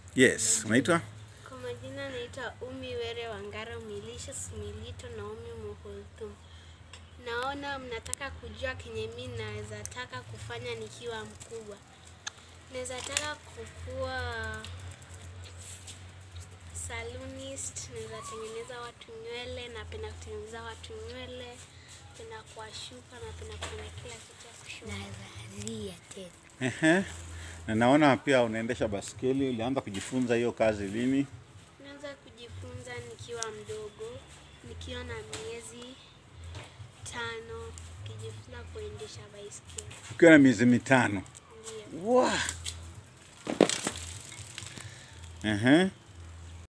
Yes, unaitwa? Kwa majina naitwa Umi Were Wangara Milicious Milito Naomi Muhulthum. Naona mnataka kujua kenye mi naweza taka kufanya nikiwa mkubwa. Naweza taka kukuwa salonist, naweza tengeneza watu nywele, napenda kutengeneza watu nywele, napenda kuwashuka, napenda kufanya kila kitu ya kushuka. Nazalia tena. Ehe. Na naona pia unaendesha baskeli. Ulianza kujifunza hiyo kazi lini? Naweza kujifunza nikiwa mdogo, nikiwa na miezi tano, nikijifunza kuendesha baiskeli. Ukiwa na miezi mitano. Ndio. Wow. Ehe.